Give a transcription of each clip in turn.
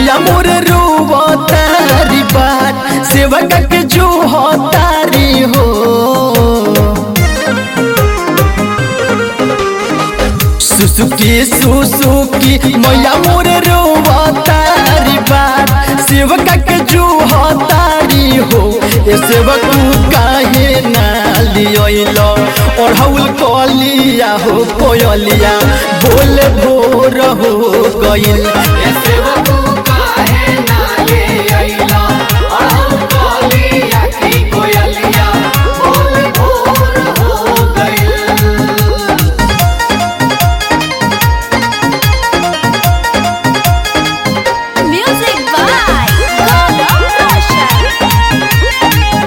मैया मोर रोवतारी बात सेवक के जो तारी हो सुसुकी सुसुकी मैया मोर रोवतारी बात सेवक के जो तारी हो ए सेवक काहे ना लियो और हउल कलिया हो कोयलिया बोल भोर हो गइल ए सेवकू काहे ना ले अइला अड़हुल कलिया की कोयलिया बोल भोर हो गइल Music by Gaurav Roshan.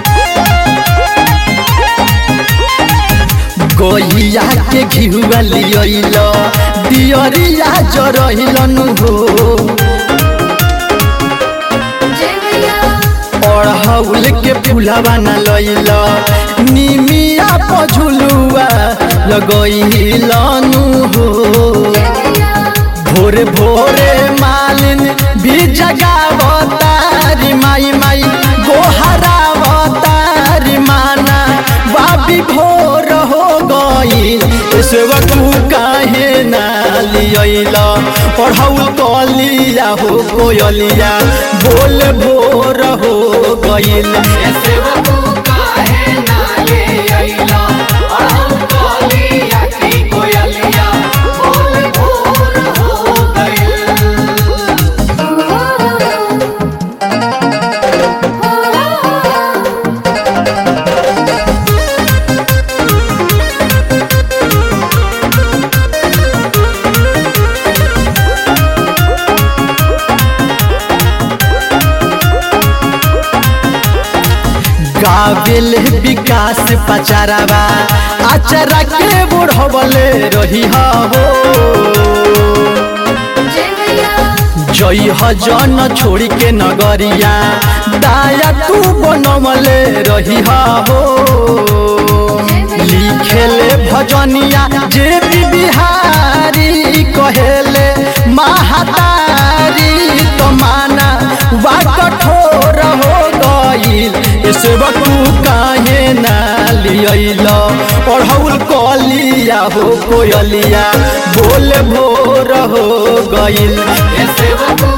गैया के घिहुआ लियल दियरिया जरहिलन हो जय मैया अड़हुल के फुलवा न लैल निमिया पझुलुआ लगैलन हो जय मैया भोरे भोरे मालिन भी जगावतारी माई माई गोहरावतारी माना बाबी भोर हो गईल सेवक काहे ना लियल पढ़ौल कलिया हो कोयलिया बोल भोर हो गईल ए सेवकू काहे ना ले अइला अड़हुल कलिया की कोयलिया बोल भोर हो गइल गावेल विकास पचारावा आचरा के बुढ़वले रही हो जय मैया जई जन छोड़ी के नगरिया दाया तू बनमले रही हो लिखेले भजनिया जे भी बिहारी कहेले महातारी तो माना वा कठोर हो गईल सेवक काहे ना लियल पढ़ौल कलिया हो कोयलिया बोल भोर हो गईल ए सेवकू